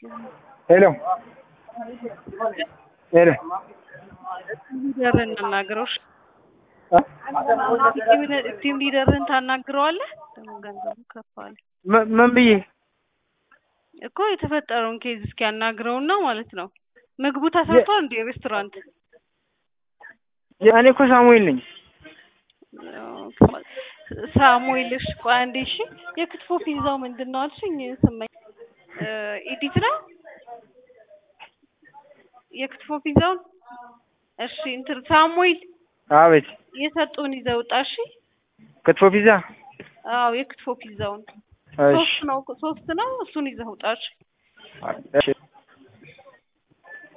ሄሎ ሄሎ ሊደርህን እናናግረው። እሺ? ቲም ሊደርህን ታናግረዋለህ። ደግሞ ገንዘቡ ከፍ አለ ምን ምን ብዬ እኮ የተፈጠረውን ኬዝ እስኪ ያናግረውና ማለት ነው። ምግቡ ተሰርቷል እንዴ ሬስቶራንት? እኔ እኮ ሳሙኤል ነኝ። ሳሙኤልሽ ቆይ አንዴ እሺ። የክትፎ ፒዛው ምንድን ነው አልሽኝ? ስመኝ ኢዲት ነው የክትፎ ፒዛውን። እሺ እንትን ሳሙኤል አቤት። የሰጡን ይዘህ ውጣ እሺ። ክትፎ ፒዛ። አዎ የክትፎ ፒዛውን እሺ ሶስት ነው ሶስት ነው። እሱን ይዘህ ውጣ እሺ። እሺ